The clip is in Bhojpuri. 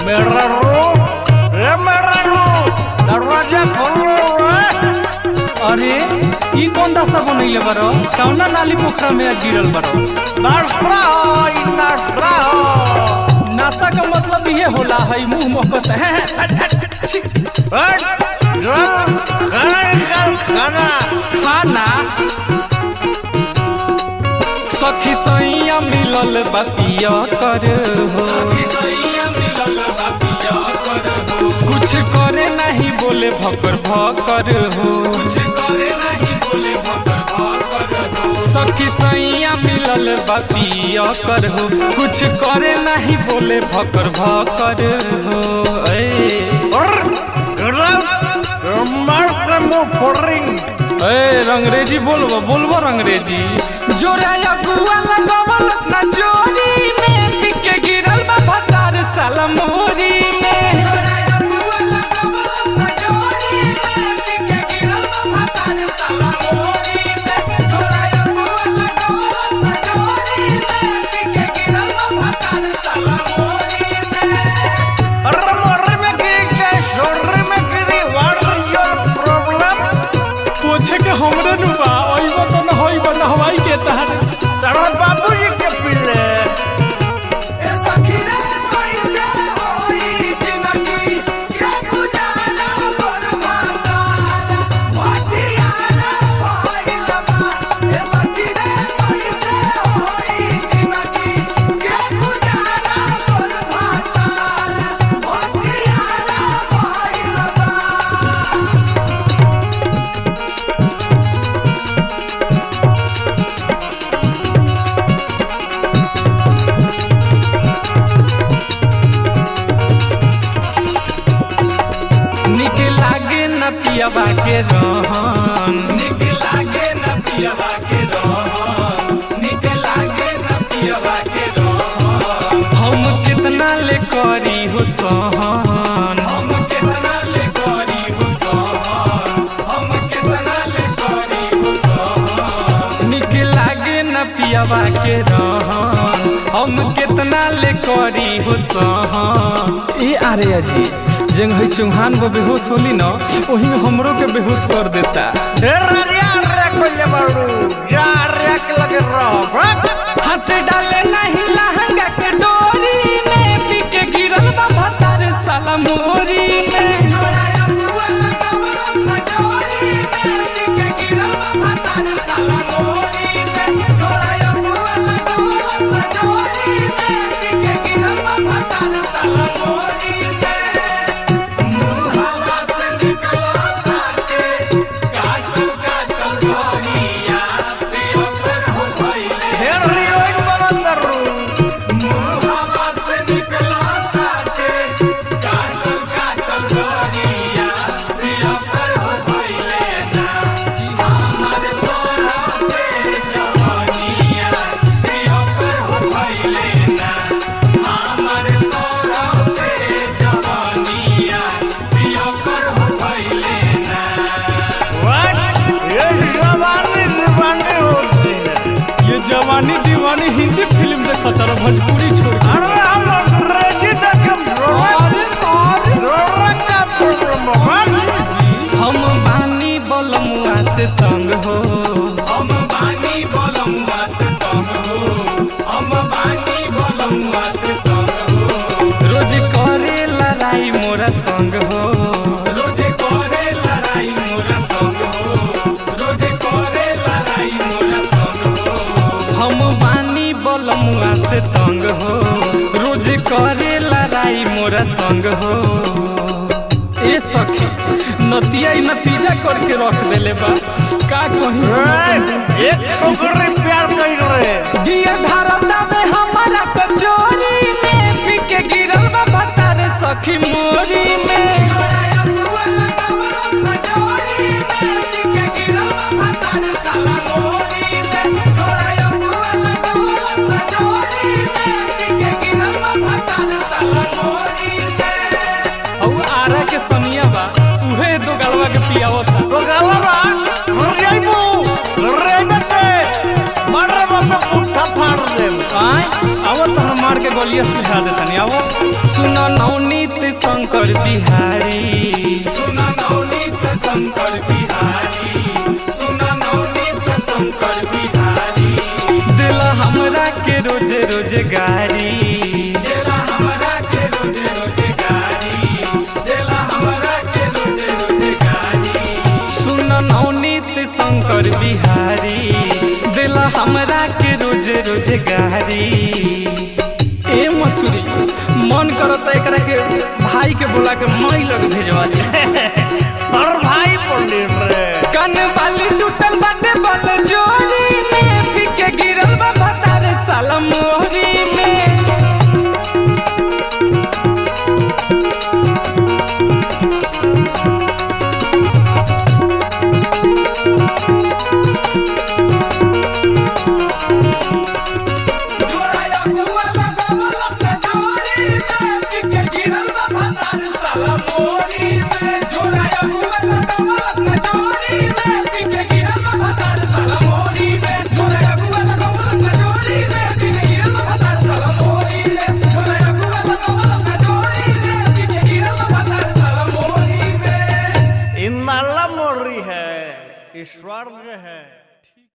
मेरा रे मेरा दरवाजा खोलो रे अरे ई कौन दशा बनैले बरो कौना नाली पोखरा में गिरल बरो नशा हो नशा हो नासा का मतलब ये होला है मुंह मोहब्बत है हट जो खाना निकाल खाना खाना सखी सैया मिलल बतिया कर हो कुछ करे नहीं बोले भकर भकर हो सखी सैया मिलल बतिया कर हो कुछ करे नहीं बोले भकर भकर हो ए और गरम मार के मुंह फोड़िंग ए रंगरेजी बोलबो बोलबो रंगरेजी जोरा अगुआ लगावलस ना जोरी में पिके गिरल बा भतार साला मोरी में अरे मोरे में गिरी के शोरे में गिरी व्हाट इज योर प्रॉब्लम पूछे के हमरे नु बा ओइबो तो न होइबो न हवाई के तहर तेरा बाबूजी के पिले निक लागे न पियबा के रहन हम कितना ले करी हो सहन निक लागे न पियबा के रहन हम कितना ले करी हो सहन ए अरे अजी जंग है चौहान वो बेहोश होली न वही में हमरो के बेहोश कर देता ढेर रिया रे कोले बाड़ू या रे के लगे रहो हाथ डाले नहीं लहंगा के डोरी में पीके गिरल बा भतार साला मोरी में ढेर रियोइन बलंदरू व्हाट ये जवानी दीवानी होती है ये जवानी दीवानी हिंदी फिल्म देखता रहो भोजपुरी छोड़ के। अरे हम अंग्रेजी देखे अरे अरे रोड़ा का प्रॉब्लम है हम बानी बलमुआ से तंग हो रोज करे लड़ाई मोरा संग हो हम बानी बलमुआ से तंग हो रोज करे लड़ाई मोरा संग हो ए सखी नतिया ई नतीजा करके रख देले बा का कही एक छोकरी प्यार कर रहे दिया धारता में हमारा कचोरी में पीके गिरल बा भतार सखी मोरी में और आरा के सनिया बा उहे दो गलवा के पियावता तो गलबा रियाइबू रियाइबते मारे बाबा पुट्ठा फाड़ दे आय आवत गलिया सुझा देतनी आओ सुन नवनीत शंकर बिहारी सुन नवनीत शंकर बिहारी सुन नवनीत शंकर बिहारी दिला हमरा के रोज रोजगारी दिला हमरा के रोज रोजगारी दिला हमरा के रोज रोजगारी सुन नवनीत शंकर बिहारी दिला हमरा के रोज रोजगारी ए मसूरी मन करता एकरा के भाई के बोला के मई लग भेजवा दे और भाई पंडित रे कन वाली टूटल बाटे बल जोरी में फिके गिरल बा भतार साला मोहरी में इन नाला मोरी है ईश्वर है